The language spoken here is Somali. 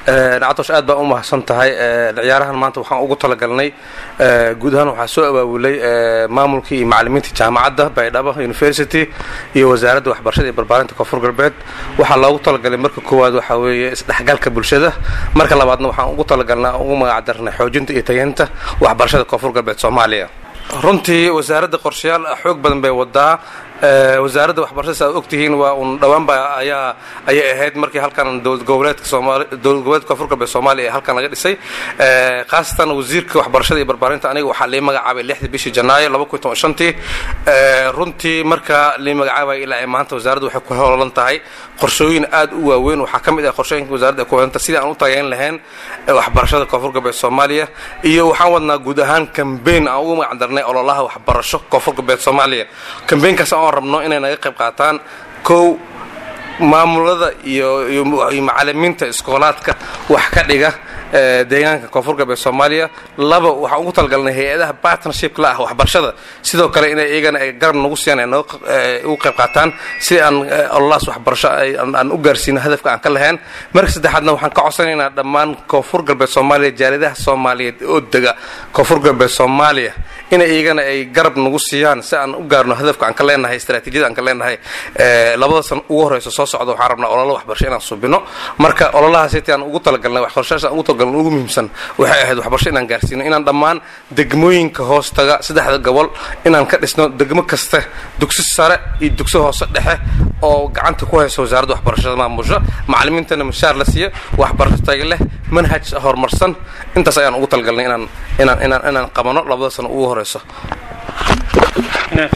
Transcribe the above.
nacatosh aad baa u mahadsan tahay ciyaarahan maanta waxaan ugu talagalnay guud ahaan waxaa soo abaabulay maamulkii iyo macalimiintii jaamacadda baydhabo university iyo wasaaradda waxbarashada iyo barbaarinta koonfur galbeed waxaa loogu talagalay marka koowaad waxaa weeye isdhexgalka bulshada marka labaadna waxaan ugu talagalnaa ugu magacdarnay xoojinta iyo tageynta waxbarashada koonfur galbeed soomaaliya runtii wasaaradda qorshayaal xoog badan bay wadaa wasaaradda waxbarashada si aad ogtihiin waa un dhowaanba ayaa ayay ahayd markii halkan dowlad goboleedka soomaali dowlad goboleedka koonfur galbeed soomaaliya ee halkan laga dhisay khaasatan wasiirka waxbarashada iyo barbaarinta aniga waxaa lii magacaabay lixdii bishii janaayo laba kun toban shantii runtii marka lii magacaabay ilaa ay maanta wasaaraddu waxay ku hololan tahay qorshooyin aad u waaweyn waxaa ka mid ah qorshooyinka wasaaradda ay ku wadanta sidii aan u tageyn lahayn waxbarashada koonfur galbeed soomaaliya iyo waxaan wadnaa guud ahaan kambeyn aan ugu magacdarnay ololaha waxbarasho koonfur galbeed soomaaliya kambeynkaas aan rabno inay naga qayb qaataan kow maamulada iyo iyo macalimiinta iskoolaadka wax ka dhiga deegaanka koonfur galbeed soomaaliya laba waxaan ugu talagalnay hay-adaha partnership la ah waxbarashada sidoo kale inay iyagana ay garab nagu siiyaan ay ugu qayb qaataan si aan ololahaas waxbarasho aan u gaarsiino hadafka aan ka lahayn marka saddexaadna waxaan ka codsanaynaa dhammaan koonfur galbeed soomaaliya jaaladaha soomaaliyeed oo dega koonfur galbeed soomaaliya inay iyagana ay garab nagu siiyaan si aan u gaarno hadafka aan ka leenahay istaraatiijiyada aan ka leenahay labada san ugu horeyso soo socda waxaan rabnaa ololo waxbarasho inaan subino marka ololahaas intii aan ugu talagalnay waxbarashadaas aan ugu talagalnay ugu muhiimsan waxay ahayd waxbarasho inaan gaarsiino inaan dhammaan degmooyinka hoostaga saddexda gobol inaan ka dhisno degmo kasta dugsi sare iyo dugsi hoose dhexe oo gacanta ku haysa wasaaradda waxbarashada maamusho macalimiintana mushaar la siiyo waxbarasho taga leh manhaj horumarsan intaas ayaan ugu talagalnay inaan inaan inaan inaan qabano labada sano ugu horeyso